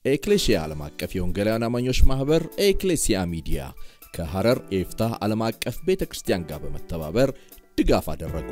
ኤክሌሲያ ዓለም አቀፍ የወንጌላውያን አማኞች ማኅበር ኤክሌሲያ ሚዲያ ከሐረር ኤፍታህ ዓለም አቀፍ ቤተ ክርስቲያን ጋር በመተባበር ድጋፍ አደረጉ።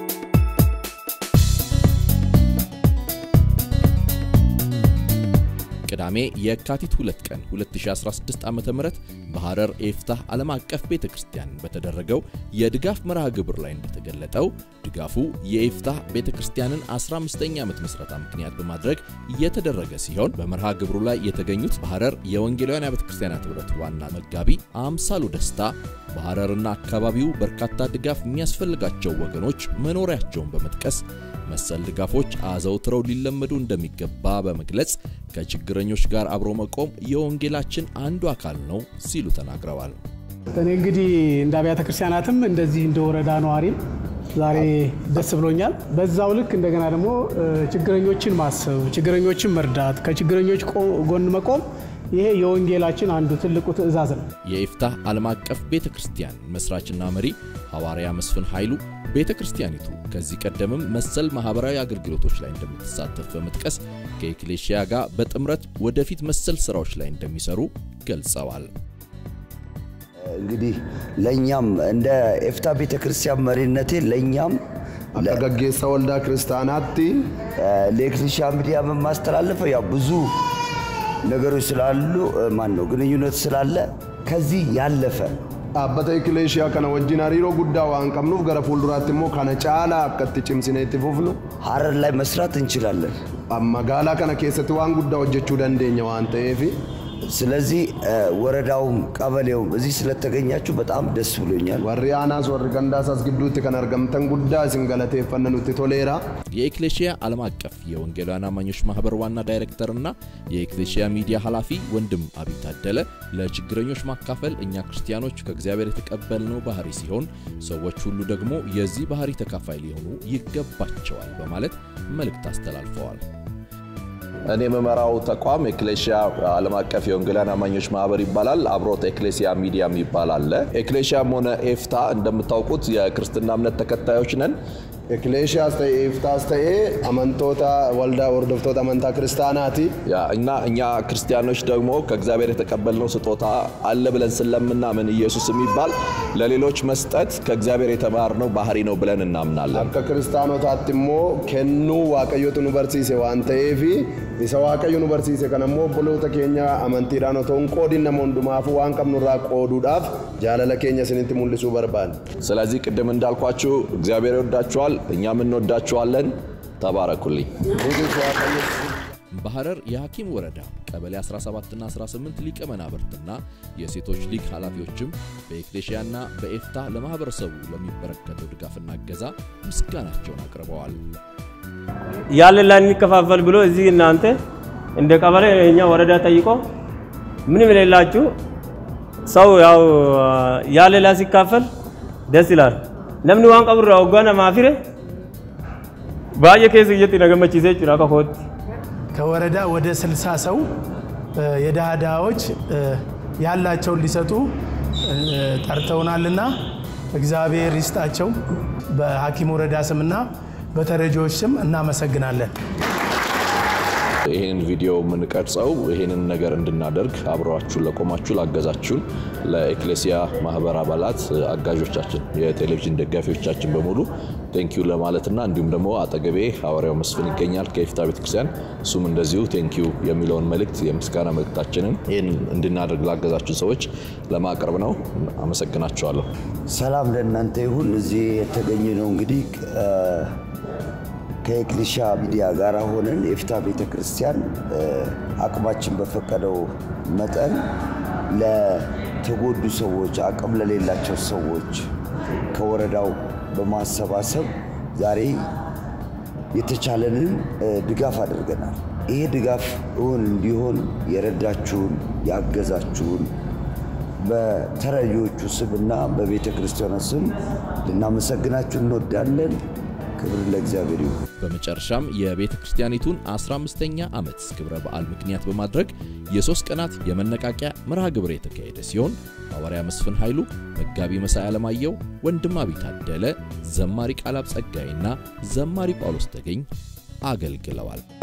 ቅዳሜ የካቲት 2 ቀን 2016 ዓ.ም በሐረር ኤፍታህ ዓለም አቀፍ ቤተ ክርስቲያን በተደረገው የድጋፍ መርሃ ግብር ላይ እንደተገለጠው ድጋፉ የኤፍታህ ቤተ ክርስቲያንን 15ኛ ዓመት ምስረታ ምክንያት በማድረግ የተደረገ ሲሆን በመርሃ ግብሩ ላይ የተገኙት በሐረር የወንጌላውያን አብያተ ክርስቲያናት ኅብረት ዋና መጋቢ አምሳሉ ደስታ በሐረርና አካባቢው በርካታ ድጋፍ የሚያስፈልጋቸው ወገኖች መኖሪያቸውን በመጥቀስ መሰል ድጋፎች አዘውትረው ሊለመዱ እንደሚገባ በመግለጽ ከችግረኞች ጋር አብሮ መቆም የወንጌላችን አንዱ አካል ነው ሲሉ ተናግረዋል። እኔ እንግዲህ እንደ አብያተ ክርስቲያናትም እንደዚህ እንደ ወረዳ ነዋሪም ዛሬ ደስ ብሎኛል። በዛው ልክ እንደገና ደግሞ ችግረኞችን ማሰብ፣ ችግረኞችን መርዳት፣ ከችግረኞች ጎን መቆም ይሄ የወንጌላችን አንዱ ትልቁ ትእዛዝ ነው። የኤፍታህ ዓለም አቀፍ ቤተ ክርስቲያን መስራችና መሪ ሐዋርያ መስፍን ኃይሉ ቤተ ክርስቲያኒቱ ከዚህ ቀደምም መሰል ማኅበራዊ አገልግሎቶች ላይ እንደምትሳተፍ በመጥቀስ ከኤክሌሽያ ጋር በጥምረት ወደፊት መሰል ሥራዎች ላይ እንደሚሰሩ ገልጸዋል። እንግዲህ ለእኛም እንደ ኤፍታ ቤተ ክርስቲያን መሪነቴ ለእኛም akka gaggeessa waldaa kiristaanaatti ለኤክሌሽያ ሚዲያ በማስተላለፈው ያው ብዙ ነገሮች ስላሉ ማን ነው ግንኙነት ስላለ ከዚህ ያለፈ dhaabbata ikileeshiyaa kana wajjin hariiroo guddaa waan qabnuuf gara fuulduraatti immoo kana caalaa akka itti cimsinee itti fufnu ሐረር ላይ መስራት እንችላለን። magaalaa kana keessatti waan guddaa hojjechuu dandeenya waan ta'eef ስለዚህ ወረዳውም ቀበሌውም እዚህ ስለተገኛችሁ በጣም ደስ ብሎኛል። warri aanaas warri gandaasaas gidduutti kan argamtan guddaa isin galateeffanna nutti toleera. የኤክሌሽያ ዓለም አቀፍ የወንጌላውያን አማኞች ማኅበር ዋና ዳይሬክተርና የኤክሌሽያ ሚዲያ ኃላፊ ወንድም አብይ ታደለ ለችግረኞች ማካፈል እኛ ክርስቲያኖች ከእግዚአብሔር የተቀበልነው ባህሪ ሲሆን ሰዎች ሁሉ ደግሞ የዚህ ባህሪ ተካፋይ ሊሆኑ ይገባቸዋል በማለት መልእክት አስተላልፈዋል። እኔ የምመራው ተቋም ኤክሌሲያ ዓለም አቀፍ የወንጌላውያን አማኞች ማህበር ይባላል። አብሮት ኤክሌሲያ ሚዲያም ይባላል። ኤክሌሲያም ሆነ ኤፍታ እንደምታውቁት የክርስትና እምነት ተከታዮች ነን። Ekileeshiyaas ta'e eeftaas ta'ee amantoota waldaa hordoftoota amantaa kiristaanaati. ያ እና እኛ ክርስቲያኖች ደግሞ ከእግዚአብሔር የተቀበልነው ስጦታ አለ ብለን ስለምናምን ኢየሱስ የሚባል ለሌሎች መስጠት ከእግዚአብሔር የተማርነው ባህሪ ነው ብለን እናምናለን። Akka kiristaanotaatti immoo kennuu waaqayyotu nu barsiise waan ta'eef isa waaqayyo nu barsiise kana immoo obboloota keenya amantiidhaan otoo hin qoodin nama hundumaafuu waan qabnurraa qooduudhaaf jaalala keenya isinitti mul'isuu barbaanne. ስለዚህ ቅድም እንዳልኳችሁ እግዚአብሔር ይወዳችኋል፣ እኛም እንወዳችኋለን። ተባረኩልኝ። በሐረር የሐኪም ወረዳ ቀበሌ 17ና 18 ሊቀ መናብርትና የሴቶች ሊግ ኃላፊዎችም በኤክሌሽያና በኤፍታ ለማኅበረሰቡ ለሚበረከተው ድጋፍና እገዛ ምስጋናቸውን አቅርበዋል። ያለን ላይ እንከፋፈል ብሎ እዚህ እናንተ እንደ ቀበሌ የኛ ወረዳ ጠይቆ ምንም የሌላችሁ ሰው ያው ያለ ላይ ሲካፈል ደስ ይላል። ነምኒ ዋን ቀብራ ወጓና ማፊረ ባየ ኬስ እየት ነገመቺሴ ጭራ ከሆት ከወረዳ ወደ 60 ሰው የድሃ ድሃዎች ያላቸውን ሊሰጡ ጠርተውናልና እግዚአብሔር ይስጣቸው። በሐኪም ወረዳ ስምና በተረጂዎች ስም እናመሰግናለን። ይህንን ቪዲዮ የምንቀርጸው ይህንን ነገር እንድናደርግ አብረዋችሁን ለቆማችሁ ላገዛችሁን ለኤክሌሲያ ማህበር አባላት አጋዦቻችን፣ የቴሌቪዥን ደጋፊዎቻችን በሙሉ ቴንኪዩ ለማለትና እንዲሁም ደግሞ አጠገቤ ሐዋርያው መስፍን ይገኛል ከኤፍታ ቤተክርስቲያን እሱም እንደዚሁ ቴንኪዩ የሚለውን መልእክት የምስጋና መልእክታችንን ይህን እንድናደርግ ላገዛችሁን ሰዎች ለማቅረብ ነው። አመሰግናችኋለሁ። ሰላም ለእናንተ ይሁን። እዚህ የተገኘ ነው እንግዲህ ከኤክሊሻ ሚዲያ ጋር ሆነን የኤፍታ ቤተ ክርስቲያን አቅማችን በፈቀደው መጠን ለተጎዱ ሰዎች፣ አቅም ለሌላቸው ሰዎች ከወረዳው በማሰባሰብ ዛሬ የተቻለንን ድጋፍ አድርገናል። ይሄ ድጋፍ እውን እንዲሆን የረዳችሁን ያገዛችሁን በተረጂዎቹ ስምና በቤተ ክርስቲያኗ ስም ልናመሰግናችሁ እንወዳለን። ክብር ለእግዚአብሔር ይሁን። በመጨረሻም የቤተ ክርስቲያኒቱን 15ኛ ዓመት ክብረ በዓል ምክንያት በማድረግ የሦስት ቀናት የመነቃቂያ መርሃ ግብር የተካሄደ ሲሆን ሐዋርያ መስፍን ኃይሉ፣ መጋቢ መሳይ አለማየሁ፣ ወንድም አብይ ታደለ፣ ዘማሪ ቃላብ ጸጋይና ዘማሪ ጳውሎስ ተገኝ አገልግለዋል።